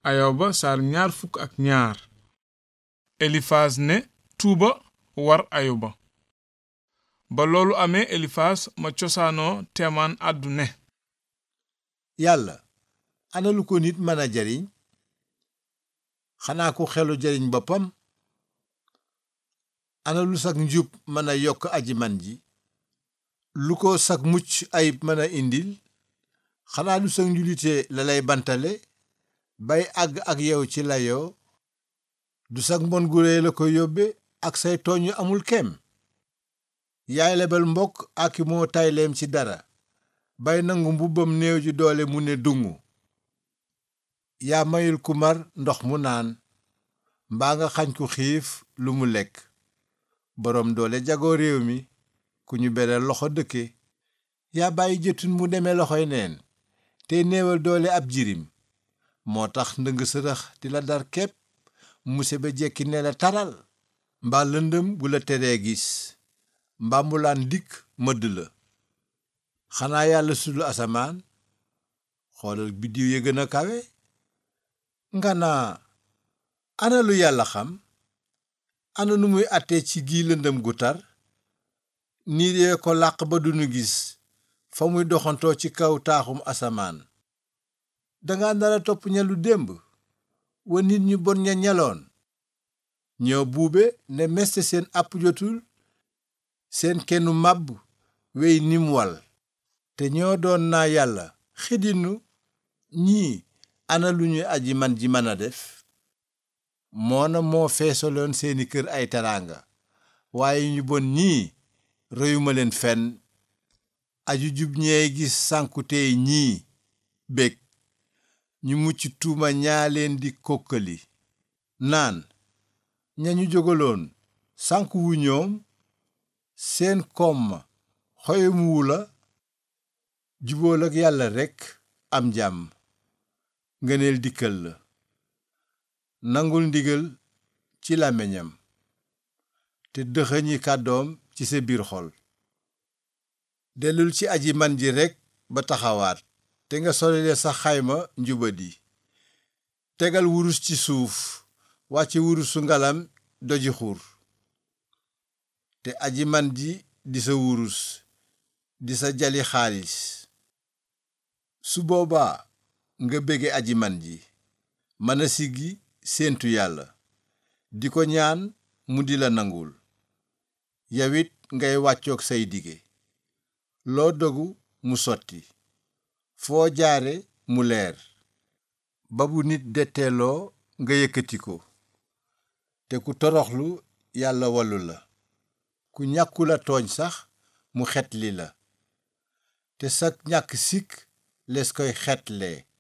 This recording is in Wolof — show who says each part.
Speaker 1: ayoba saar ñaar fukk ak ñaar elifaas ne tuuba war ayoba ba loolu amee elifaas ma cosaanoo teemaan àddu ne
Speaker 2: yàlla ana lu ko nit mën a jariñ xanaa ku xelu jariñ boppam ana lu sag njub mën a yokk aji man ji lu ko sag mucc ayib mën a indil xanaa lu sag njulite la lay bantale bay àgg ak yow ci layoo du sag mbon gu réy la ko yóbbe ak say tooñ yu amul kem yaay lebal mbokk ak moo tayleem ci dara bay nangu mbubbam néew ji doole mu ne dungu yaa mayul ku mar ndox mu naan mbaa nga xañ ku xiif lu mu lekk boroom doole jagoo réew mi ku ñu beral loxo dëkke yaa bàyyi jëtun mu demee loxoy neen tey néewal doole ab jirim moo tax ndëng sërëx di la dar képp muse ba jekki ne la taral mbaa lëndëm gu la teree gis mbaa mu laan dikk mëdd la xanaa yàlla sudul asamaan xoolal biddiw ya gën a kawe nga naa ana lu yàlla xam ana nu muy àttee ci gii lëndëm gu tar niir yee ko làq ba duñu gis fa muy doxantoo ci kaw taaxum asamaan danga nara topp ñalu démb wa nit ñu bon ña ñaloon ñoo buube ne meste seen àpp jotul seen kennu màbb wey nim wal te ñoo doon naa yàlla xidinu ñii ana lu ñuy aji man ji mën a def moona moo feesaloon seeni kër ay teraanga waaye ñu bon ñii reyuma leen fenn aju jub ñeey gis sànkutey ñii bég ñu mucc tuuma ñaa leen di kokkali naan ñañu jógaloon sànku wu ñoom seen koom ma xoyumuwu la jubool ak yàlla rekk am jàmm ngëneel dikkal la nangul ndigal ci làmmiñam te dëxëñi kàddoom ci sa biir xol dellul ci aji man ji rekk ba taxawaat te nga solile sa xayma njubadi tegal wurus ci suuf wàcce wurusu ngalam doji xur te aji man ji di sa wurus di sa jali xaalis su boobaa nga bége aji man ji mën a siggi séentu yàlla di ko ñaan mu di la nangul yawit ngay wàccoog say dige loo dogu mu sotti foo jaare mu leer ba bu nit detteeloo nga yëkkati ko te ku toroxlu yàlla wallu la ku ñàkkula tooñ sax mu xetli la te sag ñàkk sikk les koy xetlee